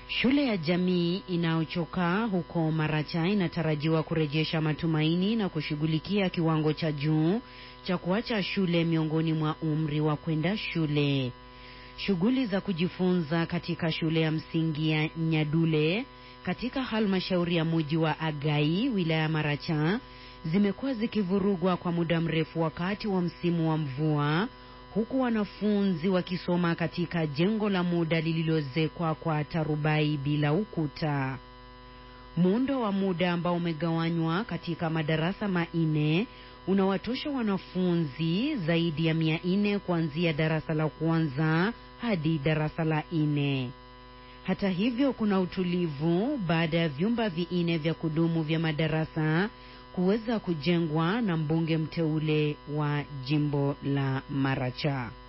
Shule ya jamii inayochokaa huko Maracha inatarajiwa kurejesha matumaini na kushughulikia kiwango cha juu cha kuacha shule miongoni mwa umri wa kwenda shule. Shughuli za kujifunza katika shule ya msingi ya Nyadule katika halmashauri ya muji wa Agai wilaya ya Maracha zimekuwa zikivurugwa kwa muda mrefu wakati wa msimu wa mvua huku wanafunzi wakisoma katika jengo la muda lililozekwa kwa tarubai bila ukuta. Muundo wa muda ambao umegawanywa katika madarasa manne unawatosha wanafunzi zaidi ya mia nne kuanzia darasa la kwanza hadi darasa la nne. Hata hivyo, kuna utulivu baada ya vyumba vinne vya kudumu vya madarasa kuweza kujengwa na mbunge mteule wa jimbo la Maracha.